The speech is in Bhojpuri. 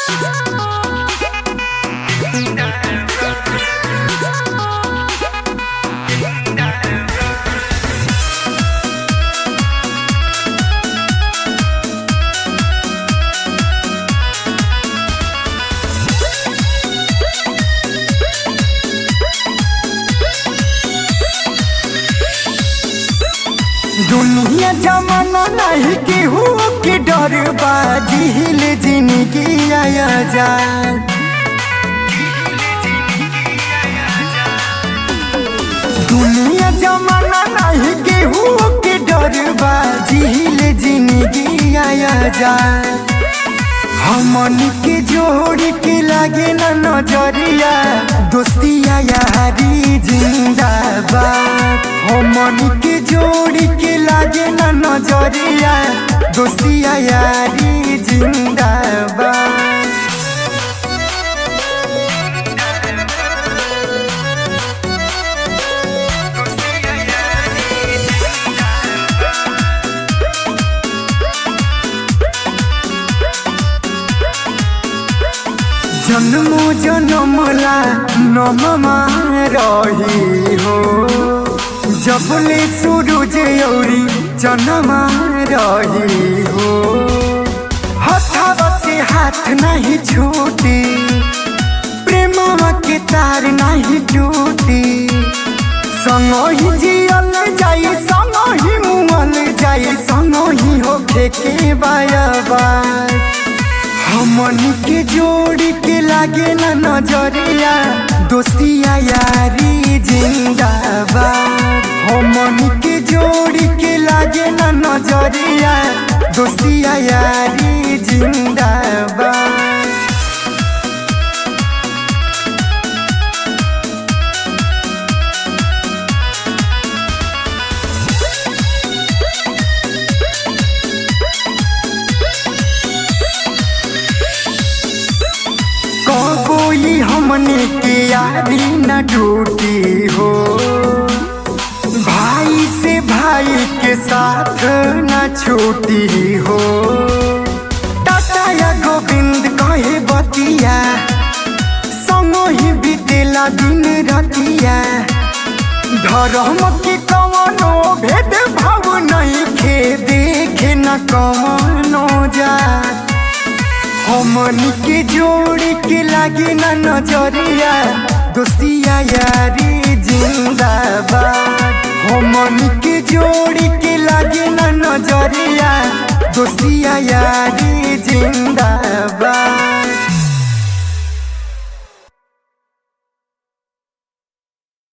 दुनिया जमाना नहीं केहू के डर बाजिल जिंदगी आया जा दुनिया जमाना नहीं केहू के डर बाजिल जिंदगी आया जा हमन के जोड़ के लागे ना नजरिया दोस्तिया यारी जिंदाबाद हमन के जोड़ के लागे ना नजरिया दोस्तिया यारी जिंदाबाद जन्मो जन्मला नममा रही हो जबले सूरज औरी जन्मा रही हो हथवा से हाथ नहीं छूटी प्रेमवा के तार नहीं टूटी संग ही जियल जाई संग ही मुअल जाई संग ही होखे के बाया बाय हमन के जोड़ के लागे ना नजरिया दोस्तिया यारी जिंदाबाद हमन के जोड़ के लागे ना नजरिया दोस्तिया यारी जिंदाबाद कोई हमने के यारी न टूटी हो भाई से भाई के साथ न छूटी हो टाटा या गोविंद कहे बतिया संगो ही बीतेला दिन रतिया धर्म के कवनो भेद भाव नहीं खे देखे न कवनो जात हमन के जोड़ के लागे ना नजरिया दोस्तिया यारी जिंदाबाद हमन के जोड़ के लागे ना नजरिया दोस्तिया यारी